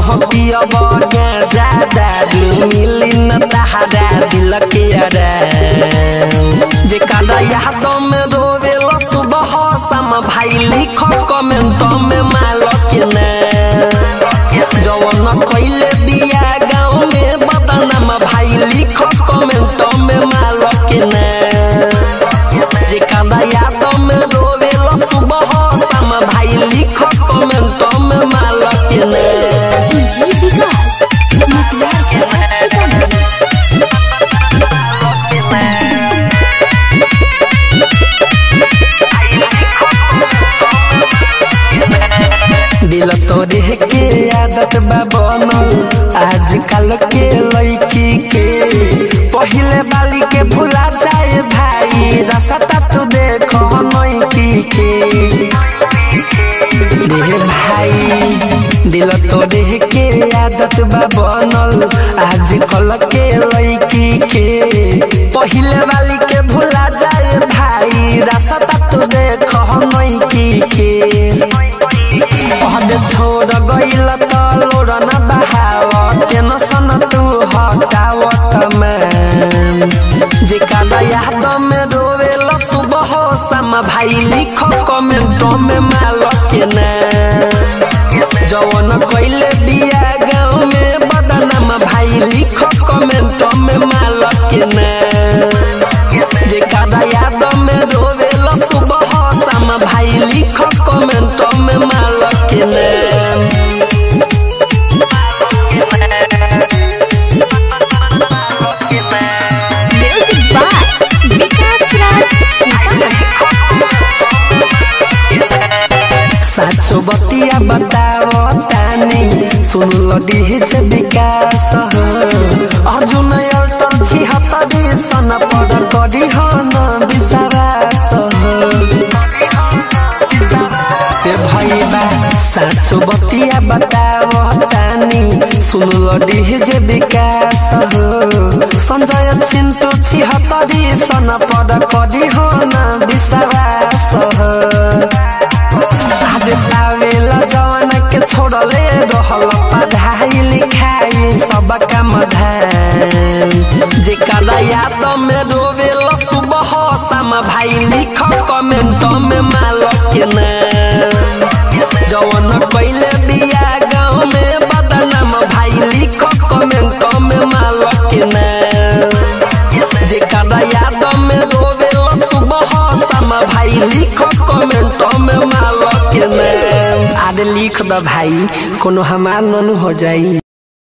हो पियब गांजा दारू मिली न तहरा दिल के आराम जे कादा याद में रोवेला सुबह शाम भाई लिख कमेंट में माल के नाम जवन कइले बिया गाँव में बदनाम भाई लिख कमेंट में माल के नाम जे कादा याद में रोवेला सुबह शाम भाई लिख कमेंट में माल के नाम डीजे विकास मुखिया सीतामढ़ी दिल तोरे के आदत बा बनल आजकल के लड़की के पहिले बाली के भुला जाए भाई रास्ता तू देख नैकी के रे भाई दिल तोरे के आदत बा बनल आजकल के लड़की के पहिले वाली के भुला जाए भाई रास्ता तू देख नैकी के पहले छोड़ गइल त लोड़ न बहाव टेंशन तू हटावत में जे कादा याद में रोवेल सुबह शाम भाई लिख कमेंट में माल के नाम जवन कइले बिया गाँव में बदनाम भाई लिख कमेंट में माल के नाम जे कादा याद में रोवेल सुबह शाम भाई लिख कमेंट में माल के नाम म्यूजिक बाय विकास राज सीतामढ़ी साचो बतिया बताओ तानी सुन लडी छे विकास हो अर्जुन अल्टर छिहत्तरी सन पद करी हन विश्वास हो रे भैया साचो बतिया बताओ तानी सुन लडी जे विकास हो संजय चिंटू छिहत्तरी सन पद करी हन विश्वास हो आदे पावेला जवान के छोड़ले रहल पढ़ाई लिखाई सब काम धाम जे काला याद में रोवेला सुबह शाम भाई लिख कमेंट में माल के नाम जवन कइले बिया गाँव में बदनाम भाई लिख कमेंट में माल के नाम जे काला याद में रोवेला सुबह शाम भाई लिख कमेंट में माल के नाम आदे लिख द भाई कोनो हमार ननु हो जाई